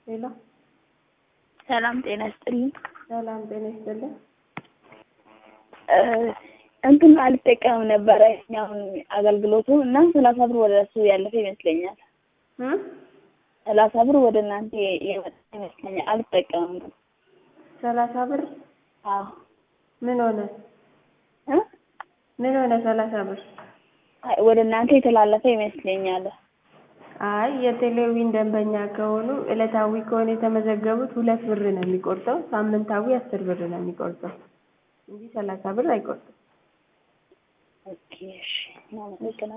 ሄሎ ሰላም ጤና ይስጥልኝ። ሰላም ጤና ይስጥልኝ። እንትን አልጠቀምም ነበረ አሁን አገልግሎቱ እና ሰላሳ ብር ወደ እሱ ያለፈ ይመስለኛል። እም ሰላሳ ብር ወደ እናንተ የመጣ ይመስለኛል። አልጠቀምም ግን ሰላሳ ብር አዎ ምን ሆነ? እ ምን ሆነ? ሰላሳ ብር አይ ወደ እናንተ የተላለፈ ይመስለኛል። አይ የቴሌዊን ደንበኛ ከሆኑ እለታዊ ከሆነ የተመዘገቡት ሁለት ብር ነው የሚቆርጠው። ሳምንታዊ አስር ብር ነው የሚቆርጠው እንጂ ሰላሳ ብር አይቆርጥም። ኦኬ እሺ፣ እናመሰግናለን።